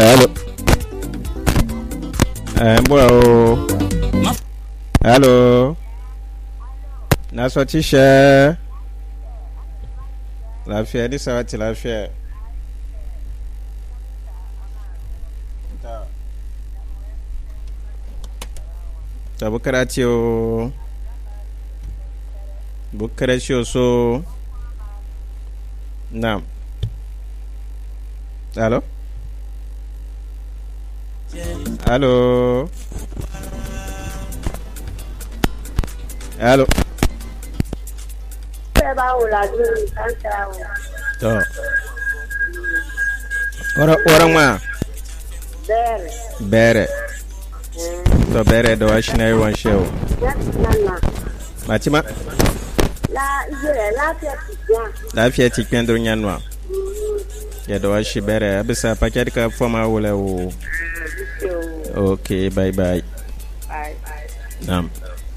Hello. Eh, mbura o. Hello. Naso tishe. Lafiya ni sawati lafiya. Ta. Ta bukara ce o. Bukara ce o so. Naam. Hello. Allô Allô bẹ́ẹ̀ bá wò ládùúgbò nǹkan tẹ̀ra wò. To. Ora ora ma bẹ́ẹ̀rẹ̀ bere. To bere do ashina yi wan shew. láti nana Matima la iye rẹ̀ láti ẹ̀sìn gbọ́n. lafiya ti kwen dur nyanwa. Ya do ashi bere abisa paket ka foma wala wo. Okay, bye bye. Naam.